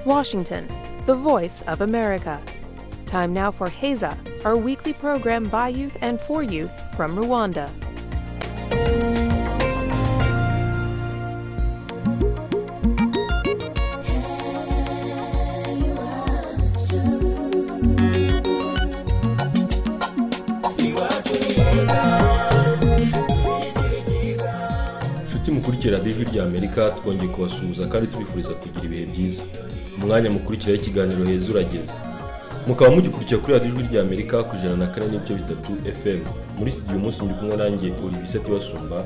Washington, the voice of America. Time now for Heza, our weekly program by youth and for youth from Rwanda. inshuti mukurikira radiyo ijwi ry'amerika twongeye kubasuhuza kandi tubifuriza kugira ibihe byiza umwanya mukurikiraho ikiganiro heza urageze mukaba mugikurikira kuri radiyo ijwi ry'amerika ku ijana na kane n'ibice bitatu fm muri studio umunsi ndi kumwe nanjye olivier tibasumba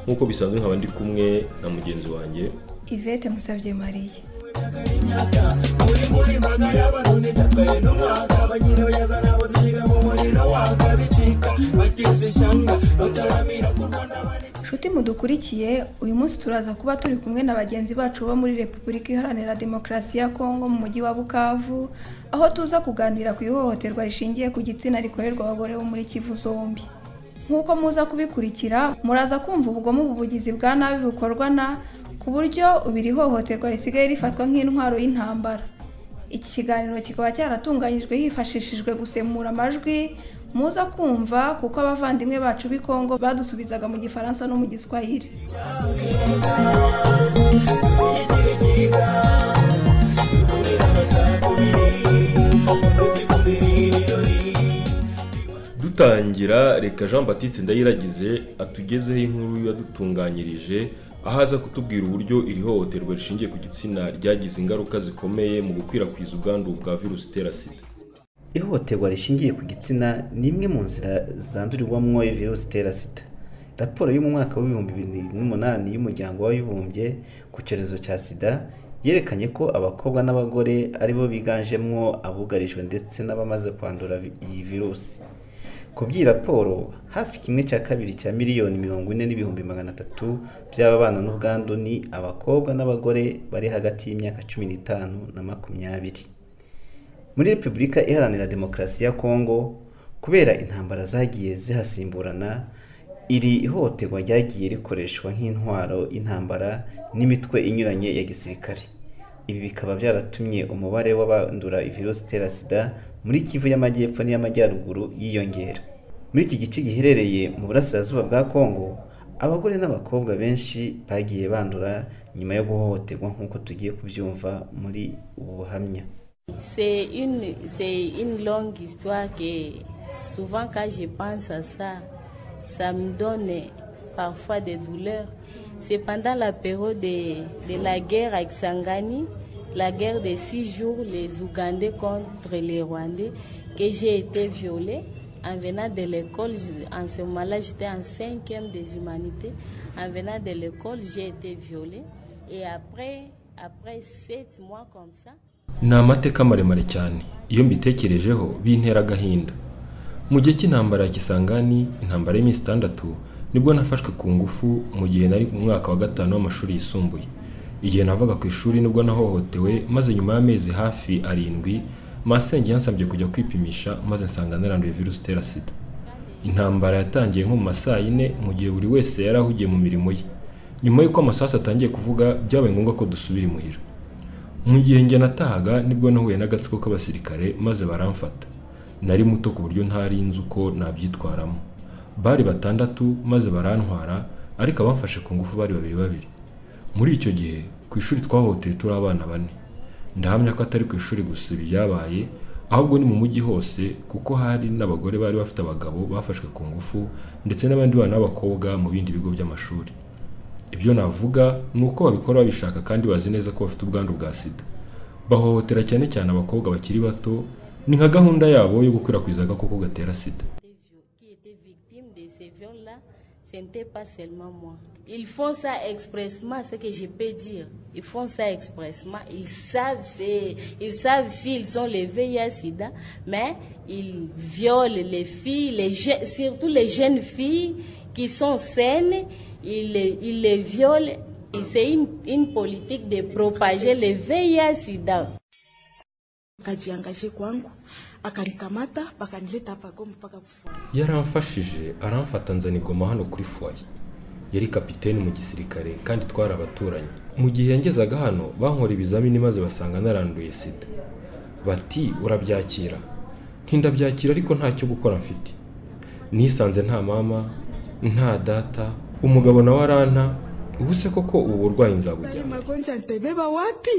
nk'uko bisanzwe nkaba ndi kumwe na mugenzi wanjye Yvette Musabye Marie nshuti mudukurikiye uyu munsi turaza kuba turi kumwe na bagenzi bacu bo muri repubulika iharanira demokarasi ya kongo mu mujyi wa bukavu aho tuza kuganira ku ihohoterwa rishingiye ku gitsina rikorerwa abagore bo muri kivu zombi nk'uko muza kubikurikira muraza kumva ubugome ubugizi bwa nabi bukorwa na ku buryo ubu iri hohoterwa risigaye rifatwa nk'intwaro y'intambara iki kiganiro kikaba cyaratunganyijwe hifashishijwe gusemura amajwi muza kumva kuko abavandimwe bacu b'i kongo badusubizaga mu gifaransa no mu giswahili dutangira reka jean batiste ndayiragize atugezeho inkuru yadutunganyirije aho aza kutubwira uburyo iri hohoterwa rishingiye ku gitsina ryagize ingaruka zikomeye mu gukwirakwiza ubwandu bwa virusi itera sida ihohoterwa rishingiye ku gitsina ni imwe mu nzira zandurirwamo virusi itera sida raporo yo mu mwaka w'ibihumbi bibiri n'umunani y'umuryango w'abibumbye ku cyorezo cya sida yerekanye ko abakobwa n'abagore aribo biganjemo abugarijwe ndetse n'abamaze kwandura vi- iyi virusi ku by'iyi raporo hafi kimwe cya kabiri cya miliyoni mirongo ine n'ibihumbi magana atatu by'ababana n'ubwandu ni abakobwa n'abagore bari hagati y'imyaka cumi n'itanu na makumyabiri muri repubulika iharanira demokarasi ya kongo kubera intambara zagiye zihasimburana iri ihohoterwa ryagiye rikoreshwa nk'intwaro y'intambara n'imitwe inyuranye ya gisirikare ibi bikaba byaratumye umubare w'abandura virusi itera sida muri kivu y'amajyepfo n'iy'amajyaruguru yiyongera muri iki gice giherereye mu burasirazuba bwa kongo abagore n'abakobwa benshi bagiye bandura nyuma yo guhohoterwa nk'uko tugiye kubyumva muri ubu buhamya C'est une, c'est une longue histoire que souvent quand je pense à ça, ça me donne parfois des douleurs. C'est pendant la période de, de la guerre avec Sangani, la guerre de six jours, les Ougandais contre les Rwandais, que j'ai été violée. En venant de l'école, je- en ce moment-là, j'étais en cinquième des humanités. En venant de l'école, j'ai été violée. Et après, après sept mois comme ça, ni amateka maremare cyane iyo mbitekerejeho bintera agahinda mu gihe cy'intambara ya kisangani intambara y'iminsi itandatu nibwo nafashwe ku ngufu mu gihe nari mu mwaka wa gatanu w'amashuri yisumbuye igihe navaga ku ishuri nibwo nahohotewe maze nyuma y'amezi hafi arindwi masenge yansabye kujya kwipimisha maze nsanga naranduye virusi itera sida intambara yatangiye nko mu ma saa yine mu gihe buri wese yari ahugiye mu mirimo ye nyuma y'uko amasasu atangiye kuvuga byabaye ngombwa ko dusubira imuhira mu gihe njye natahaga nibwo nahuye n'agatsiko k'abasirikare maze baramfata nari muto ku buryo ntari nzi uko nabyitwaramo bari batandatu maze barantwara ariko abamfashe ku ngufu bari babiri babiri muri icyo gihe ku ishuri twahoteye turi abana bane ndahamya ko atari ku ishuri gusa ibi byabaye ahubwo ni mu mujyi hose kuko hari n'abagore bari bafite abagabo bafashwe ku ngufu ndetse n'abandi bana b'abakobwa mu bindi bigo by'amashuri ibyo navuga ni uko babikora babishaka kandi bazi neza ko bafite ubwandu bwa sida bahohotera cyane cyane abakobwa bakiri bato ni nka gahunda yabo yo gukwirakwiza agakoko gatera sida qui était victime de ces viols-là, ce n'était pas seulement moi. Ils font ça expressement, ce que je peux dire. Ils font ça expressement. Ils savent c'est- ils savent s'ils ont le VIH-Sida, mais ils violent les filles, les je- surtout les jeunes filles qui sont saines. Ils les, ils les violent. Et C'est une, une politique de propager le VIH-Sida. akajiangaje kwangu akanikamata pakanileta hapa Goma mpaka kufa. yaramfashije aramfata nzanigoma hano kuri fwaye yari kapiteni mu gisirikare kandi twari abaturanyi mu gihe yangezaga hano bankora ibizamini maze basanga naranduye sida bati urabyakira ntindabyakira ariko ntacyo gukora mfite nisanze nta mama nta data umugabo nawe aranta ubu se koko ubu burwayi Sasa nzabujyana magonjwa nitabeba wapi?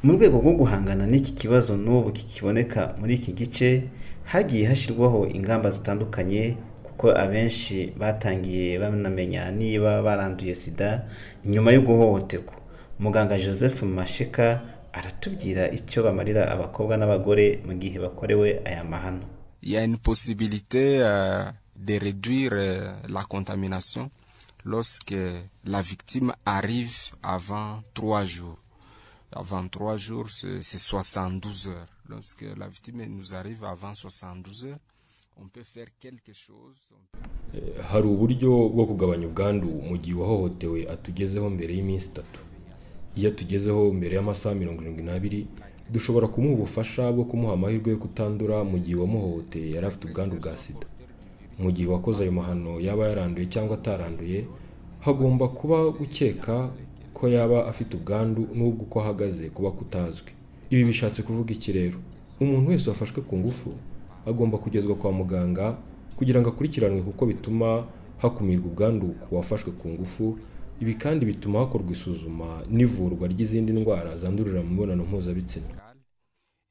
mu rwego rwo guhangana n'iki kibazo n'ubu kikiboneka muri iki gice hagiye hashyirwaho ingamba zitandukanye kuko abenshi batangiye banamenya niba baranduye sida nyuma yo guhohoterwa muganga joseph mashika aratubwira icyo bamarira abakobwa n'abagore mu gihe bakorewe aya mahano Il y a une possibilité euh, de réduire euh, la contamination lorsque la victime arrive avant trois jours. Avant trois jours, c'est c'est 72 heures. Lorsque la victime nous arrive avant 72 heures, on peut faire quelque chose. on peut- hari uburyo bwo kugabanya ubwandu mu gihe uwahohotewe atugezeho mbere y'iminsi itatu iyo atugezeho mbere y'amasaha mirongo irindwi n'abiri dushobora kumuha ubufasha bwo kumuha amahirwe yo kutandura mu gihe uwamuhohoteye yari afite ubwandu bwa sida mu gihe uwakoze ayo mahano yaba yaranduye cyangwa ataranduye hagomba kuba gukeka ko yaba afite ubwandu n'ubwo uko ahagaze kuba kutazwi ibi bishatse kuvuga iki rero umuntu wese wafashwe ku ngufu agomba kugezwa kwa muganga kugira ngo akurikiranwe kuko bituma hakumirwa ubwandu ku wafashwe ku ngufu ibi kandi bituma hakorwa isuzuma n'ivurwa ry'izindi ndwara zandurira mu mibonano mpuzabitsina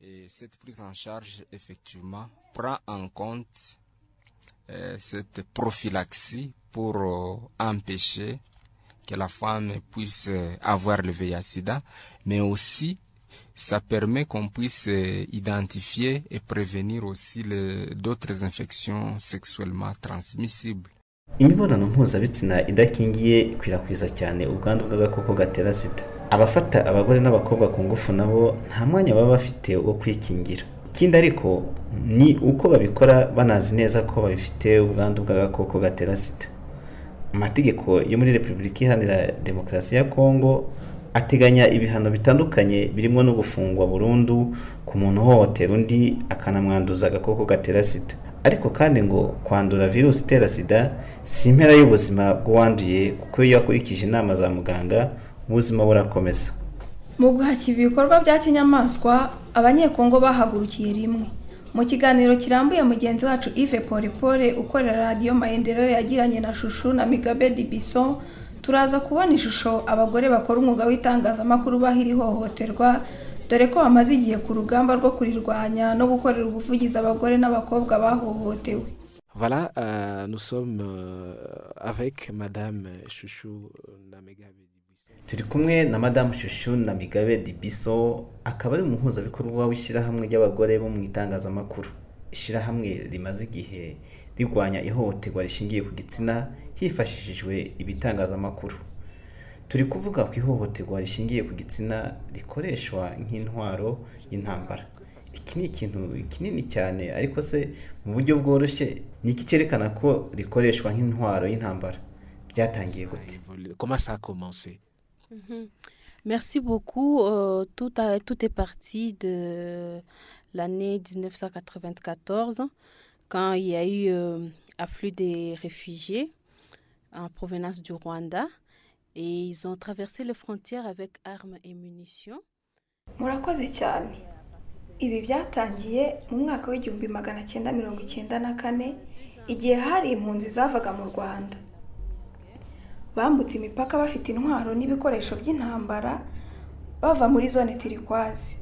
Et cette prise en charge, effectivement, prend en compte euh, cette prophylaxie pour euh, empêcher que la femme puisse euh, avoir le VIH-Sida, mais aussi ça permet qu'on puisse euh, identifier et prévenir aussi le- d'autres infections sexuellement transmissibles. imibonano mpuzabitsina idakingiye ikwirakwiza cyane ubwandu bw'agakoko gatera sida abafata abagore n'abakobwa ku ngufu nabo nta mwanya baba bafite wo kwikingira ikindi ariko ni uko babikora banazi neza ko babifite ubwandu bw'agakoko gatera sida amategeko yo muri repubulika iharanira demokarasi ya kongo ateganya ibihano bitandukanye birimo no gufungwa burundu ku muntu uhohotera undi akanamwanduza agakoko gatera sida ariko kandi ngo kwandura virusi itera sida si impera y'ubuzima bw'uwanduye kuko iyo yakurikije inama za muganga ubuzima burakomeza Mu guhashya ibikorwa bya kinyamaswa, abanyekongo bahagurukiye rimwe. Mu kiganiro kirambuye mugenzi wacu Yves Polipole ukorera radiyo Maendeleo yagiranye na Shushu na Migabe Dibison, turaza kubona ishusho abagore bakora umwuga w'itangazamakuru bahira ihohoterwa, dore ko bamaze igihe ku rugamba rwo kurirwanya no gukorera ubuvugizi abagore n'abakobwa bahohotewe. Voilà, euh, nous sommes euh, avec Madame Chouchou Namegabe. turi kumwe na madamu shushu na migabe dibiso akaba ari umuhuzabikorwa w'ishyirahamwe ry'abagore bo mu itangazamakuru ishyirahamwe rimaze igihe rirwanya ihohoterwa rishingiye ku gitsina hifashishijwe ibitangazamakuru turi kuvuga ku ihohoterwa rishingiye ku gitsina rikoreshwa nk'intwaro y'intambara iki ni ikintu kinini cyane ariko se mu buryo bworoshye ni iki cyerekana ko rikoreshwa nk'intwaro y'intambara byatangiye Ça a gute évolué. Comment ça a commencé Mhm. Merci beaucoup. Euh, tout, a- tout est parti de l'année 1994, quand il y a eu euh, afflux des réfugiés en provenance du Rwanda. Et ils ont traversé les frontières avec armes et munitions. Murakoze cyane. Ibi byatangiye mu mwaka w'igihumbi magana cyenda mirongo icyenda na kane igihe hari impunzi zavaga mu Rwanda. Bambutse imipaka bafite intwaro n'ibikoresho by'intambara bava muri zone Turquoise.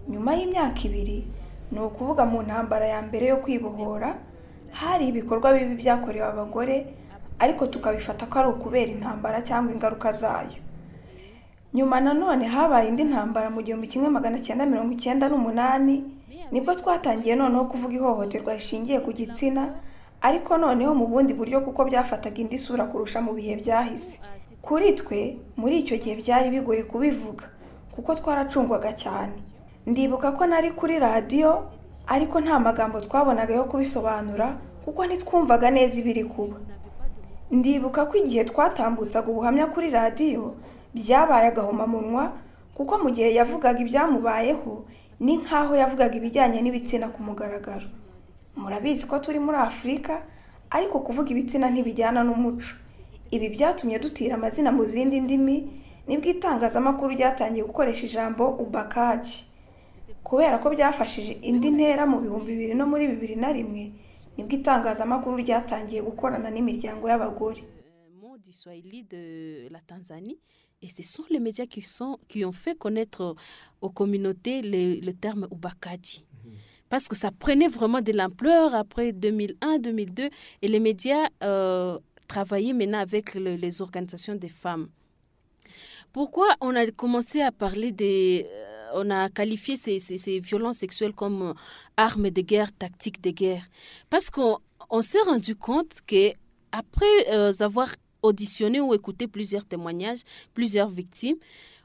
Nyuma y'imyaka ibiri, ni ukuvuga mu ntambara ya mbere yo kwibohora, hari ibikorwa bibi byakorewe abagore ariko tukabifata ko ari ukubera intambara cyangwa ingaruka zayo. nyuma nanone habaye indi ntambara mu gihumbi kimwe magana cyenda mirongo icyenda n'umunani nibwo twatangiye noneho kuvuga ihohoterwa rishingiye ku gitsina ariko noneho mu bundi buryo kuko byafataga indi sura kurusha mu bihe byahise kuri twe muri icyo gihe byari bigoye kubivuga kuko twaracungwaga cyane ndibuka ko nari kuri radiyo ariko nta magambo twabonaga yo kubisobanura kuko ntitwumvaga neza ibiri kuba ndibuka ko igihe twatambutsaga ubuhamya kuri radiyo byabaye agahomamunwa kuko mu gihe yavugaga ibyamubayeho ni nk'aho yavugaga ibijyanye n'ibitsina ku mugaragaro murabizi ko turi muri afurika ariko kuvuga ibitsina ntibijyana n'umuco ibi byatumye dutira amazina mu zindi ndimi nibwo itangazamakuru ryatangiye gukoresha ijambo ubakaji kubera ko byafashije indi ntera mu bihumbi bibiri no muri bibiri na rimwe nibwo itangazamakuru ryatangiye gukorana n'imiryango y'abagore mot du Swahili de la Tanzanie. Et ce sont les médias qui, sont, qui ont fait connaître aux communautés le, le terme Ubakaji. Parce que ça prenait vraiment de l'ampleur après 2001, 2002. Et les médias euh, travaillaient maintenant avec le- les organisations des femmes. Pourquoi on a commencé à parler des... euh, On a qualifié ces, ces- ces violences sexuelles comme euh, armes de guerre, tactiques de guerre. Parce qu'on on s'est rendu compte que après euh, avoir auditionné ou écouté plusieurs témoignages, plusieurs victimes,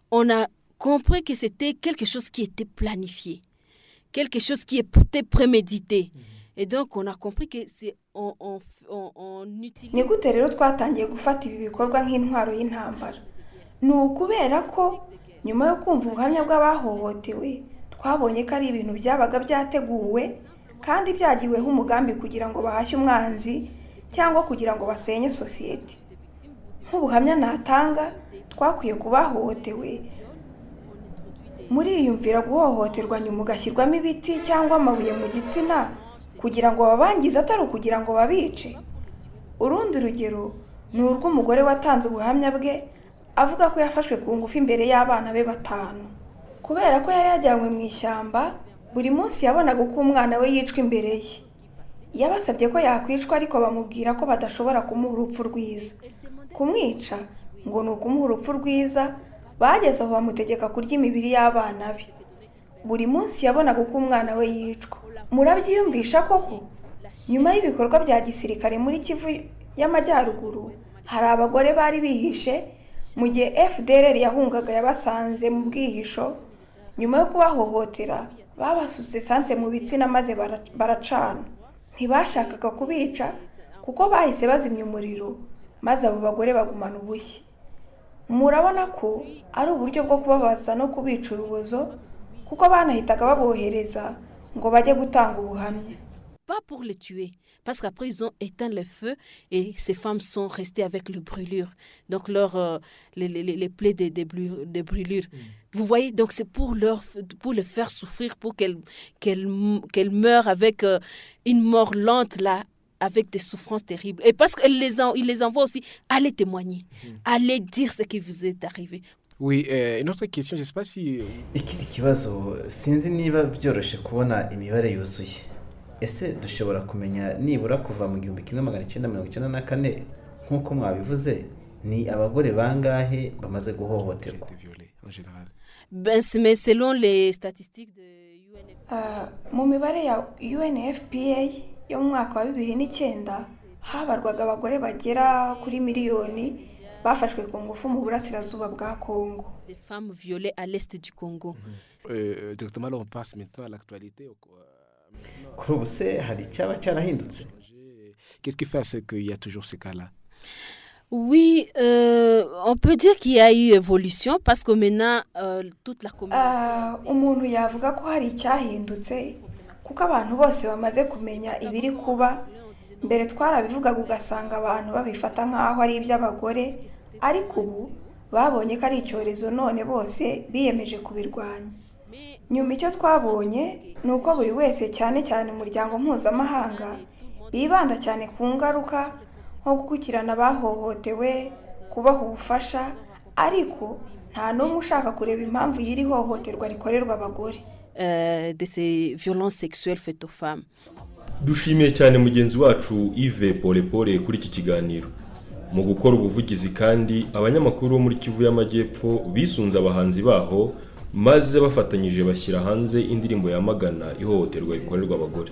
on a compris que c'était quelque chose qui était planifié, quelque chose qui était prémédité. Et donc, on a compris que c'est on, on, on, on utilise. ni gute rero twatangiye gufata ibi bikorwa nk'intwaro y'intambara ni ukubera ko nyuma yo kumva ubuhamya bw'abahohotewe twabonye ko ari ibintu byabaga byateguwe kandi byagiweho umugambi kugira ngo bahashye umwanzi cyangwa kugira ngo basenye sosiyete nk'ubuhamya natanga twakwiye ku bahohotewe muriyumvira guhohoterwa nyuma ugashyirwamo ibiti cyangwa amabuye mu gitsina kugira ngo babangize atari ukugira ngo babice urundi rugero ni urw'umugore watanze ubuhamya bwe avuga ko yafashwe ku ngufu imbere y'abana be batanu kubera ko yari yajyanywe mu ishyamba buri munsi yabonaga uko umwana we yicwa imbere ye yabasabye ko yakwicwa ariko bamubwira ko badashobora kumuha urupfu rwiza kumwica ngo ni ukumuha urupfu rwiza bageze aho bamutegeka kurya imibiri y'abana be buri munsi yabonaga uko umwana we yicwa murabyiyumvisha koko nyuma y'ibikorwa bya gisirikare muri kivu y'amajyaruguru hari abagore bari bihishe mu gihe fdr yahungaga yabasanze mu bwihisho nyuma yo kubahohotera babasutse esanse mu bitsina maze bara- baracana ntibashakaga kubica kuko bahise bazimya umuriro maze abo bagore bagumana ubushye murabona ko ari uburyo bwo kubabaza no kubica urubozo kuko banahitaga babohereza ngo bajye gutanga ubuhamya pas pour les tuer, parce qu'après ils ont éteint le feu et ces femmes sont restées avec les brûlures, donc leur, euh, les, les- les- les plaies des des blu- des brûlures. Vous voyez, donc c'est pour, leur, pour les faire souffrir, pour qu'elles qu'elles m- qu'elles meurent avec euh, une mort lente, là, avec des souffrances terribles. Et parce qu'ils les, en- ils les envoient aussi, allez témoigner, allez dire ce qui vous est arrivé. Oui, euh, une autre question, je ne sais pas si... ikindi kibazo sinzi niba byoroshye kubona imibare yuzuye ese dushobora kumenya nibura kuva mu gihumbi kimwe magana cyenda mirongo icyenda na kane nk'uko mwabivuze ni abagore bangahe bamaze J'ai guhohoterwa été violée en général. Ben, c'est- mais selon les statistiques de UNFPA, Ah, mu mibare ya UNFPA yo mu mwaka wa bibiri n'icyenda habarwaga abagore bagera kuri miliyoni bafashwe ku ngufu mu burasirazuba bwa Kongo des femmes violées à l'est du Congo. Euh, directement, là, on passe maintenant à l'actualité. au- euh, maintenant, kuri ubu se hari icyaba cyarahindutse Qu'est-ce qui fait à ce qu'il y a toujours ce cas-là Oui, euh, on peut dire qu'il y a eu évolution parce que maintenant, euh, toute la communauté. Ah, umuntu yavuga ko hari icyahindutse kuko abantu bose bamaze kumenya ibiri kuba mbere twarabivugaga ugasanga abantu babifata nk'aho ari iby'abagore ariko ubu babonye ko ari icyorezo none bose biyemeje kubirwanya nyuma icyo twabonye ni uko buri wese cyane cyane umuryango mpuzamahanga bibanda cyane ku ngaruka nko gukurikirana abahohotewe kubaha ubufasha ariko nta n'umwe ushaka kureba impamvu y'iri hohoterwa rikorerwa abagore euh, de ces violences sexuelles faites aux femmes. dushimiye cyane mugenzi wacu Yves Polepole kuri iki kiganiro mu gukora ubuvugizi kandi abanyamakuru bo muri Kivu y'Amajyepfo bisunze abahanzi baho maze bafatanyije bashyira hanze indirimbo yamagana ihohoterwa rikorerwa abagore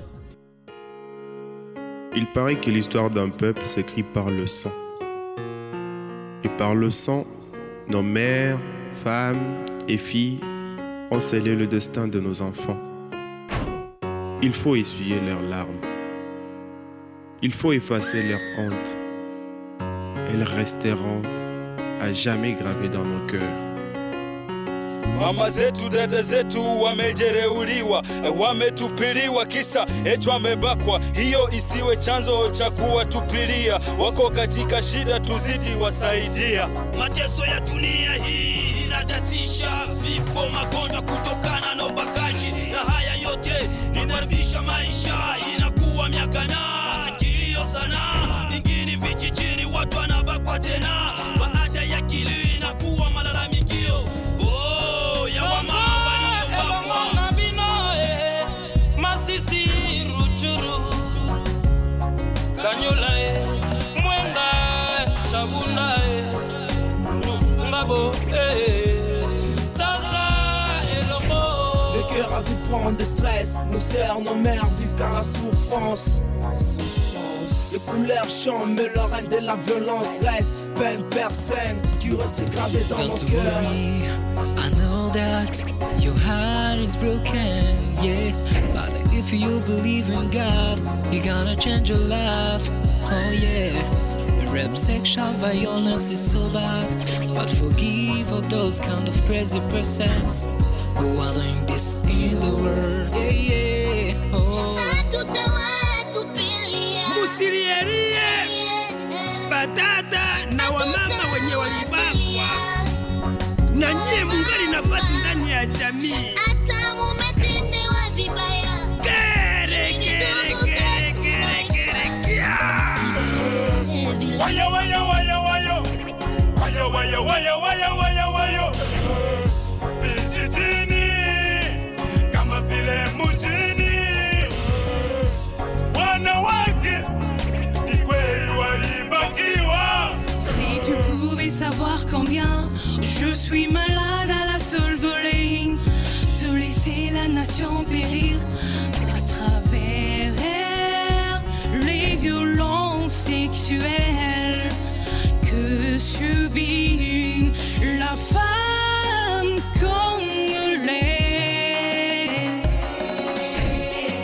Il paraît que l'histoire d'un peuple s'écrit par le sang. Et par le sang, nos mères, femmes et filles ont scellé le destin de nos enfants. Il faut essuyer leurs larmes. Il faut effacer leurs honte. Elles resteront à jamais gravées dans nos cœurs. mama zetu, dada zetu wamejereuliwa, wametupiliwa, kisa eti wamebakwa. Hiyo isiwe chanzo cha kuwatupilia, wako katika shida, tuzidi wasaidia. Mateso ya dunia hii inatatisha, vifo, magonjwa kutokana na ubakaji, na haya yote inaharibisha maisha, inakuwa miaka na kilio sana. Ingini vijijini watu wanabakwa tena, baada ya kilio inakuwa malalamikio oh, ya wamama waliobakwa. masisi ruchuru kanyula e mwenga chabunda e ngabo e taza elongo Le cœur a dû prendre de stress. Nos sœurs, nos mères vivent car la souffrance. Les couleurs changent, mais le règne de la violence reste. Peine personne qui reste gravé dans mon Don't cœur. worry, I know that your heart is broken, yeah. But if you believe in God, you're gonna change your life, oh yeah. Rap sexual violence is so bad, but forgive all those kind of crazy persons who are doing this in the world, yeah, yeah. musirierie batata na wamama wenye walibakwa na nyie mungali nafasi ndani ya jamii hata mumetendewa vibaya Kere, kere, kere, kere, kere, kia. Wayo, wayo, wayo, wayo. Wayo, wayo, wayo, wayo, wayo, wayo. Vijijini kama vile mjini, wanawake ni kweli walibakiwa. Si tu pouvais savoir combien je suis malade à la seule volée, te laisser la nation périr à travers les violences sexuelles que subit la femme congolaise.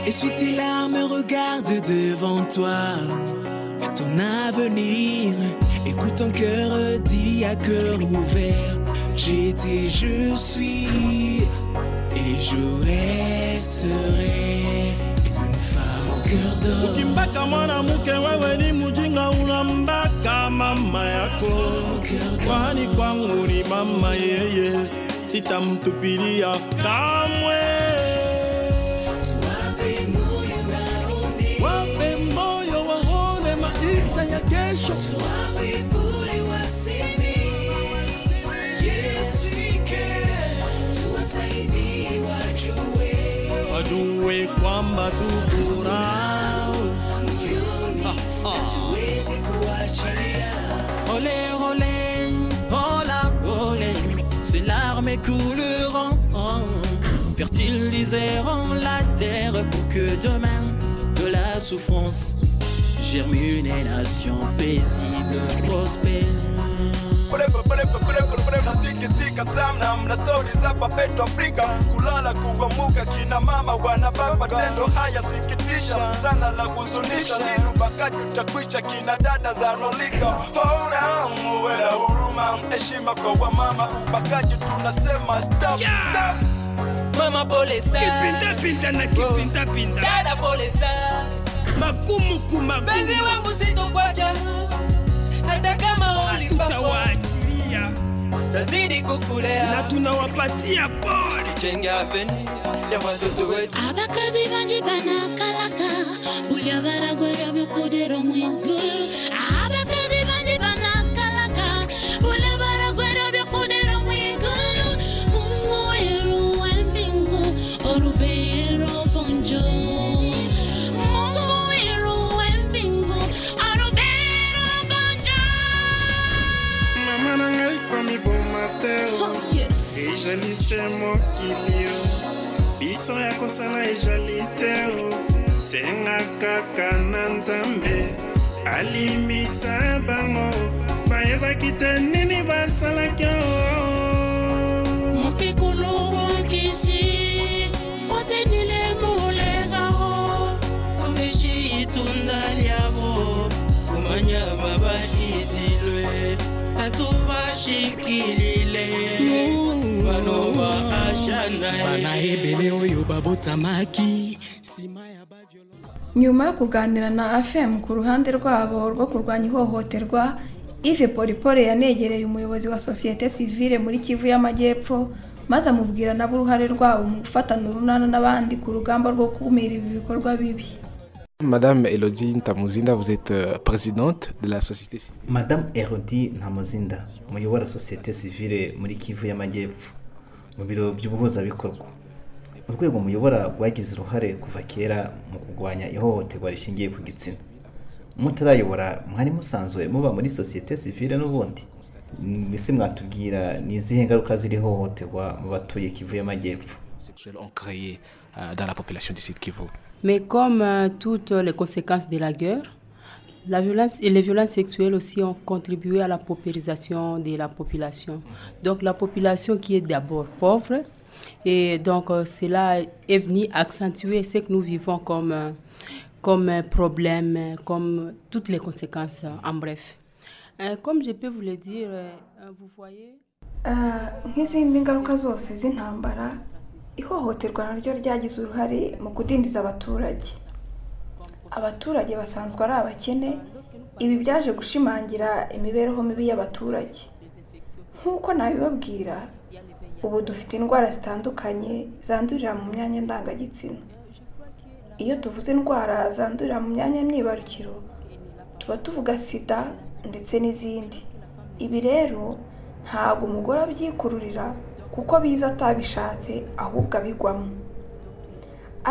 Et sous tes larmes, regarde devant toi ton avenir. Écoute ton cœur, dit à cœur ouvert J'étais, je suis et je resterai une femme au cœur d'or. ukimbaka mwanamuke wewe ni mujinga unambaka mama yako kwani kwangu ni mama yeye sitamtupilia kamwe wape moyo waone maisha ya kesho wajue kwamba tukurao Olé, olé, hola, olé, ces larmes écouleront, fertiliseront la terre pour que demain de la souffrance germe une nation paisible, prospère. kutika sana mna stori za papetu afrika kulala kuamuka kina mama wanababa matendo haya sikitisha sana la kuzunisha lini ubakaji utakwisha kina dada za rolika hona muwe na huruma heshima kwa wamama ubakaji tunasema stop, stop. Mama pole sana. Kipindapinda na kipindapinda. Dada pole sana. Magumu kumagumu. Benzi wangu sitokwacha. Hata kama ulipakwa. Tutawaachilia. Tazidi kukulea. Na tunawapatia pole. Tujenge avenir ya watoto wetu. abakazi banje banakalaka bulya baragwera byokudera mwiguru abakazi banje banakalaka bulya baragwera byokudera mwiguru umuweru wembingu orubero bonjo Munguweru wembingu, orubero bonjo. mama na ngai komi boma te o. ezali se mokili o biso ya kosala ezali te o senga kaka na nzambe alimisa bango bayebaki te nini basalaki o mokikulu okisi otendile molengao tobeki itunda liabo komanya mabaditilwe atu bashikilile banoba banayebele oyo babotamaki nsima ya nyuma yo kuganira na fm ku ruhande rwabo rwo kurwanya ihohoterwa ive polipole yanegereye umuyobozi wa sosiyete sivile muri kivu y'amajyepfo maze amubwira nabo uruhare rwabo mu gufatana urunana n'abandi ku rugamba rwo gukumira ibi bikorwa bibi Madame Elodie Ntamuzinda, vous êtes euh, présidente de la société civile. madamu erodi ntamuzinda muyobora sosiyete sivile muri kivu y'amajyepfo mu biro by'ubuhuzabikorwa urwego muyobora rwagize uruhare kuva kera mu kurwanya ihohoterwa rishingiye ku gitsina mutarayobora mwari musanzwe muba muri sosiyete sivile n'ubundi Mm, ese mwatubwira ni izihe ngaruka ziri ihohoterwa mu batuye kivu y'amajyepfo sexuelles ont créé euh, dans la population du Sud Kivu. Mais comme euh, toutes les conséquences de la guerre, la violence et les violences sexuelles aussi ont contribué à la paupérisation de la population. Donc la population qui est d'abord pauvre, et donc euh, cela est venu accentuer ce que nous vivons comme, euh, comme euh, problème, euh, comme toutes les conséquences euh, en bref. Euh, Comme je peux vous le dire, euh, euh, vous voyez... Ah, nk'izindi ngaruka zose z'intambara ihohoterwa naryo ryagize uruhare mu kudindiza abaturage abaturage basanzwe ari abakene ibi byaje gushimangira imibereho mibi y'abaturage nk'uko nabibabwira ubu dufite indwara zitandukanye zandurira mu myanya ndangagitsina iyo tuvuze indwara zandurira mu myanya myibarukiro tuba tuvuga sida ndetse n'izindi ibi rero ntabwo umugore abyikururira kuko biza atabishatse ahubwo abigwamo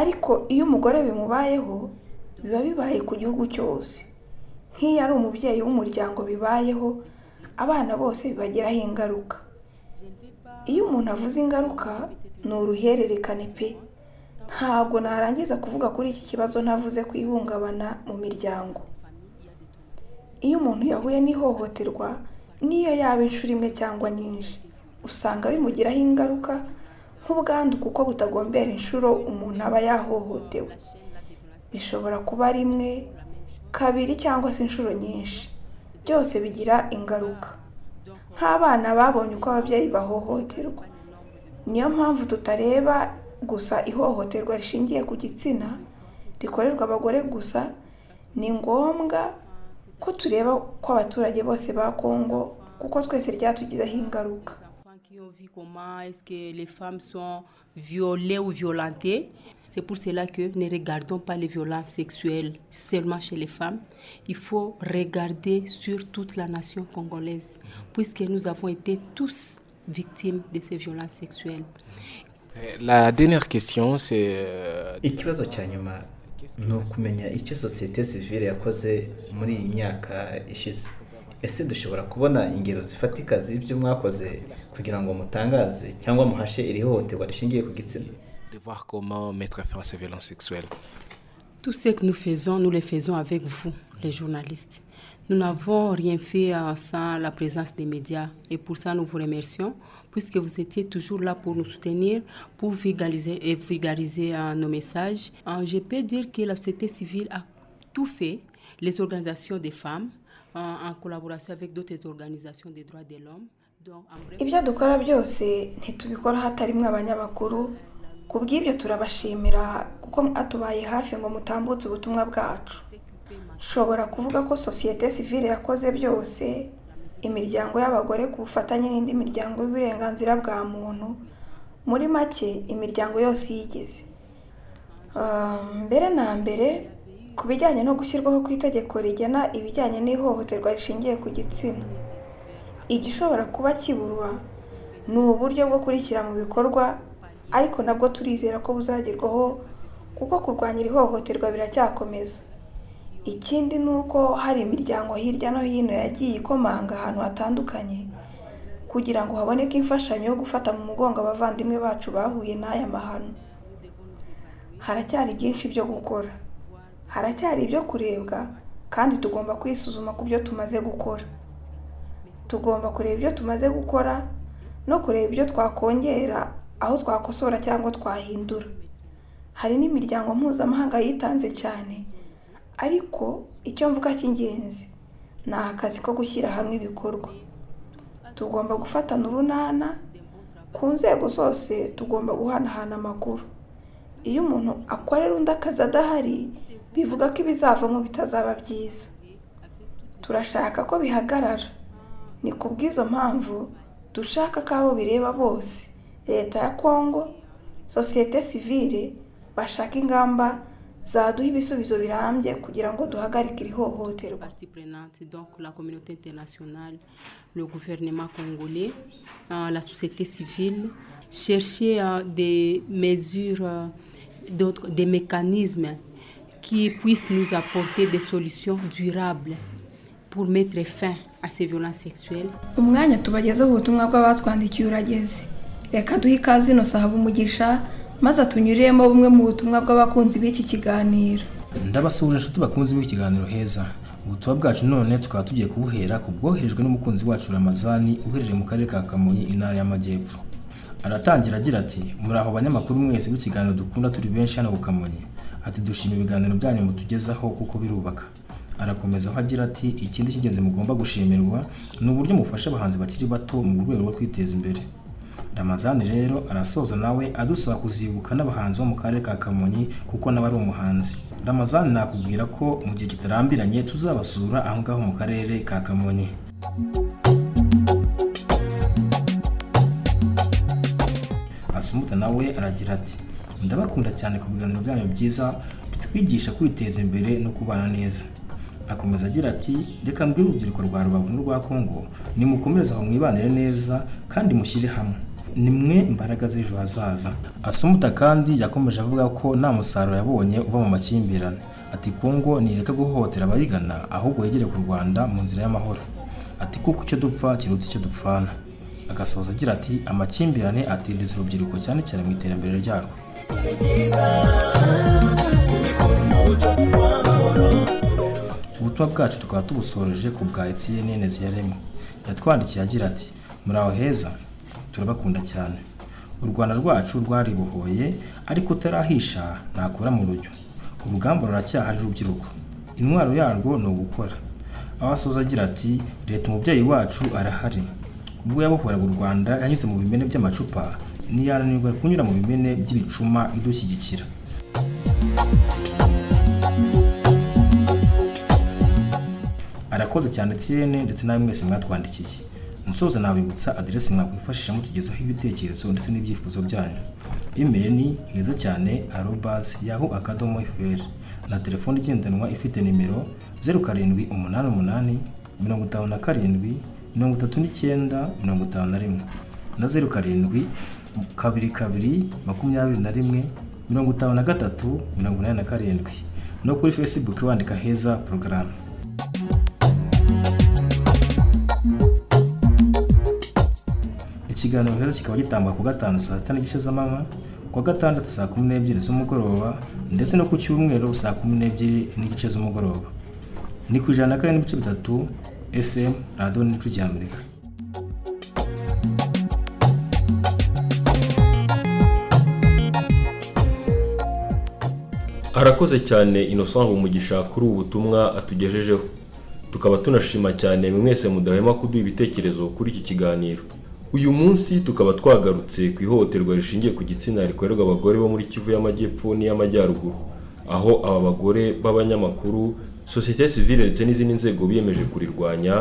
ariko iyo umugore bimubayeho biba bibaye ku gihugu cyose nk'iyo ari umubyeyi w'umuryango bibayeho abana bose bibagiraho ingaruka iyo umuntu avuze ingaruka ni uruhererekane pe ntabwo narangiza kuvuga kuri iki kibazo ntavuze ku ihungabana mu miryango iyo umuntu yahuye n'ihohoterwa n'iyo yaba inshuro imwe cyangwa nyinshi usanga bimugiraho ingaruka nk'ubwandu kuko butagombera inshuro umuntu aba yahohotewe bishobora kuba rimwe kabiri cyangwa se inshuro nyinshi byose bigira ingaruka nk'abana babonye uko ababyeyi bahohoterwa niyo mpamvu tutareba gusa ihohoterwa rishingiye ku gitsina rikorerwa abagore gusa ni ngombwa ko tureba ko abaturage bose ba kongo kuko twese ryatugizeho ingaruka qui ont vu comment est-ce que les femmes sont violées ou violentées. C'est pour cela que ne regardons pas les violences sexuelles seulement chez les femmes. Il faut regarder sur toute la nation congolaise, puisque nous avons été tous victimes de ces violences sexuelles. Euh, La dernière question, c'est... euh, ikibazo cya nyuma ni ukumenya icyo sosiyete sivile yakoze muri iyi myaka ishize ese dushobora kubona ingero zifatika z'ibyo mwakoze kugira ngo mutangaze cyangwa muhashe iri hohoterwa rishingiye ku gitsina de voir comment mettre fin à ces violences sexuelles. Tout ce que nous faisons, nous le faisons avec vous, les journalistes. Nous n'avons rien fait euh, sans la présence des médias et pour ça nous vous remercions puisque vous étiez toujours là pour nous soutenir, pour vulgariser et vulgariser euh, nos messages. Euh, je peux dire que la société civile a tout fait, les organisations des femmes euh, en collaboration avec d'autres organisations des droits de l'homme. Donc, en bref- ibyo dukora byose ntitubikora hatarimwe abanyamakuru ku bw'ibyo turabashimira kuko mwatubaye hafi ngo mutambutse ubutumwa bwacu nshobora kuvuga ko sosiyete sivile yakoze byose imiryango y'abagore ku bufatanye n'indi miryango y'uburenganzira bwa muntu muri make imiryango yose iyigize Um, mbere na mbere ku bijyanye no gushyirwaho kw'itegeko rigena ibijyanye n'ihohoterwa rishingiye ku gitsina igishobora kuba kiburwa ni uburyo bwo kurikira mu bikorwa ariko nabwo turizera ko buzagerwaho kuko kurwanya iri hohoterwa biracyakomeza ikindi ni uko hari imiryango hirya no hino yagiye ikomanga ahantu hatandukanye kugira ngo haboneke imfashanyo yo gufata mu mugongo abavandimwe bacu bahuye n'aya mahano haracyari byinshi byo gukora haracyari ibyo kurebwa kandi tugomba kwisuzuma ku byo tumaze gukora tugomba kureba ibyo tumaze gukora no kureba ibyo twakongera aho twakosora cyangwa twahindura hari n'imiryango mpuzamahanga yitanze cyane ariko icyo mvuga cy'ingenzi ni akazi ko gushyira hamwe ibikorwa tugomba gufatana urunana ku nzego zose tugomba guhanahana amakuru iyo umuntu akorera undi akazi adahari bivuga ko ibizavamo bitazaba byiza turashaka ko bihagarara ni ku bw'izo mpamvu dushaka ko abo bireba bose leta ya kongo sosiyete sivire bashaka ingamba zaduha ibisubizo birambye kugira ngo duhagarike iri hohoterwa donc la communauté internationale le gouvernement congolais euh, la société civile chercher euh, des mesures euh, d'autres- des mécanismes qui puissent nous apporter des solutions durables pour mettre fin à ces violences sexuelles umwanya tubagezeho ubutumwa bw'abatwandikiye urageze reka duhe ikaze ino sahaba umugisha maze tunyuriremo bumwe mu butumwa bw'abakunzi b'iki kiganiro ndabasuhuje inshuti bakunze b'ikiganiro heza ubutumwa bwacu none tukaba tugiye kubuhera ku bwoherejwe n'umukunzi wacu ramazani uherereye mu karere ka kamonyi intara y'amajyepfo aratangira agira ati muri aho banyamakuru mwese b'ikiganiro dukunda turi benshi hano ku kamonyi ati dushima ibiganiro byanyu mutugezaho kuko birubaka arakomeza aho agira ati ikindi cy'ingenzi mugomba gushimirwa ni uburyo mufasha abahanzi bakiri bato mu rwego rwo kwiteza imbere ramazani rero arasoza nawe adusaba kuzibuka n'abahanzi bo mu karere ka kamonyi kuko nawe ari umuhanzi ramazani nakubwira ko mu gihe kitarambiranye tuzabasura aho ngaho mu karere ka kamonyi asumuta nawe aragira ati ndabakunda cyane ku biganiro byanyu byiza bitwigisha kwiteza imbere no kubana neza akomeza agira ati reka mbwire urubyiruko rwa rubavu n'urwa kongo nimukomereze aho mwibanire neza kandi mushyire hamwe ni mwe mbaraga z'ejo hazaza asumuta kandi yakomeje avuga ko nta musaruro yabonye uva mu makimbirane ati kongo ntireka guhohotera abayigana ahubwo yegere ku rwanda mu nzira y'amahoro ati kuko icyo dupfa kiruta icyo dupfana agasoza agira ati amakimbirane atindiza urubyiruko cyane cyane mu iterambere ryarwo ubutumwa bwacu tukaba tubusoreje ku bwa etienne neziyaremo yatwandikiye agira ati muri aho heza turabakunda cyane u rwanda rwacu rwaribohoye ariko utarahisha ntakura mu rujyo urugamba ruracyahari rubyiruko intwaro yarwo ni ugukora aho asoza agira ati leta umubyeyi wacu arahari ubwo yabohoraga u rwanda yanyuze mu bimene by'amacupa ntiyananirwa kunyura mu bimene by'ibicuma idushyigikira arakoze cyane tsiyene ndetse nawe mwese mwatwandikiye musoza nabibutsa aderesi mwakwifashisha mutugezaho ibitekerezo ndetse n'ibyifuzo byanyu imeri ni heza cyane arobas yaho akadomo fr na telefone igendanwa ifite nimero zeru karindwi umunani umunani mirongo itanu na karindwi mirongo itatu n'icyenda mirongo itanu na rimwe na zeru karindwi kabiri kabiri makumyabiri na rimwe mirongo itanu na gatatu mirongo inani na karindwi no kuri facebook wandika heza porogaramu ikiganiro heza kikaba gitangwa ku gatanu saa sita n'igice z'amanywa ku wa gatandatu saa kumi n'ebyiri z'umugoroba ndetse no ku cyumweru saa kumi n'ebyiri n'igice z'umugoroba ni ku ijana na kane n'ibice bitatu fm radiyo n'igice ry'amerika arakoze cyane inosanga umugisha kuri ubu butumwa atugejejeho tukaba tunashima cyane mwe mwese mudahwema kuduha ibitekerezo kuri iki kiganiro uyu munsi tukaba twagarutse ku ihohoterwa rishingiye ku gitsina rikorerwa abagore bo muri kivu y'amajyepfo n'iy'amajyaruguru aho aba bagore b'abanyamakuru sosiyete sivile ndetse n'izindi nzego biyemeje kurirwanya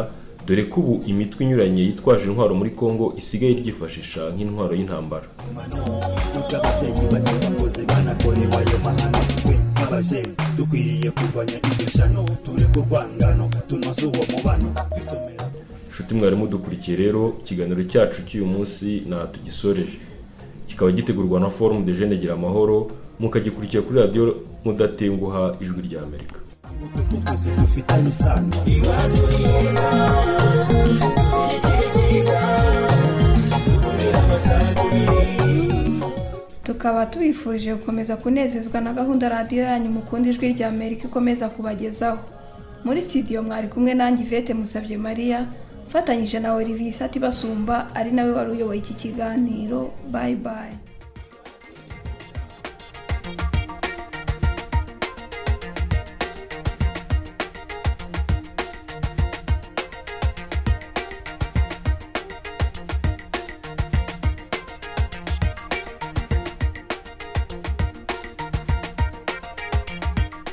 dore ko ubu imitwe inyuranye yitwaje intwaro muri kongo isigaye iryifashisha nk'intwaro y'intambara ababyeyi bato bakuze banakorewe ayo mahano twe nk'abajeni dukwiriye kurwanya iryo jano tureke urwangano tunoze uwo mubano twisomera nshuti mwari mudukurikiye rero ikiganiro cyacu cy'uyu munsi nta tugisoreje kikaba gitegurwa na forumu de jene gira amahoro mukagikurikira kuri radiyo mudatenguha ijwi rya amerika kuko twese dufitanye isano iwacu ryiza tukaba tubifurije gukomeza kunezezwa na gahunda radiyo yanyu mukunda ijwi rya amerika ikomeza kubagezaho muri sitidiyo mwari kumwe nanjye ivete musabye mariya mfatanyije na olivier isati basumba ari nawe wari uyoboye iki kiganiro bayi bayi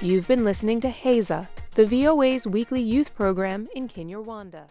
You've been listening to Haza, the VOA's weekly youth program in Kinyarwanda.